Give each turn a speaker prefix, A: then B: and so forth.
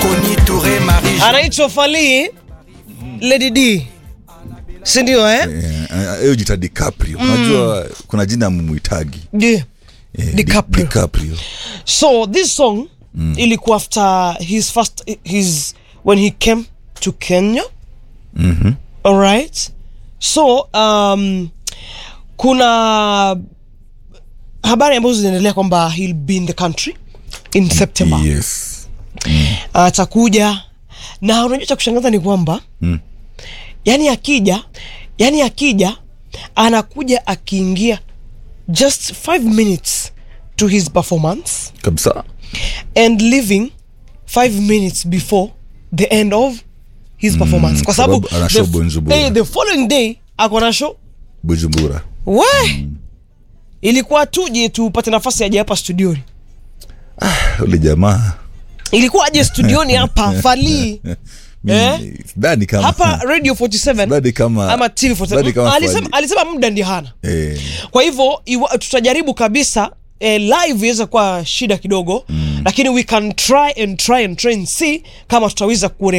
A: Connie Touré, Marie
B: anaitwa Fally Lady D, si ndio eh?
C: Eh, hiyo jita DiCaprio unajua kuna jina mumwitagi
B: Yeah.
C: eh, Di-
B: DiCaprio.
C: DiCaprio
B: So this song ilikuwa after his first his when he came to Kenya.
C: Mhm.
B: All right. So um, kuna habari ambazo zinaendelea kwamba he'll be in the country in September.
C: yes
B: Atakuja na unajua cha kushangaza ni kwamba
C: Mm.
B: yani akija yani akija anakuja akiingia just five minutes to his performance
C: kabisa
B: and leaving five minutes before the end of his performance kwa sababu
C: sababu ana show
B: the,
C: Bujumbura.
B: eh, the following day ako na show
C: bujumbura
B: we ilikuwa tuje tupate nafasi aje hapa studioni
C: ule jamaa
B: ilikuwa aje studioni hapa Fally
C: mimi
B: Eh?
C: sidhani kama
B: hapa radio 47
C: sidhani kama
B: ama TV
C: sidhani
B: 47
C: kama
B: alisema,
C: Fally-
B: alisema muda ndi hana
C: eh,
B: kwa hivyo iwa- tutajaribu kabisa eh, live iweza kuwa shida kidogo mm. lakini we can try and try and try and see kama tutaweza kuone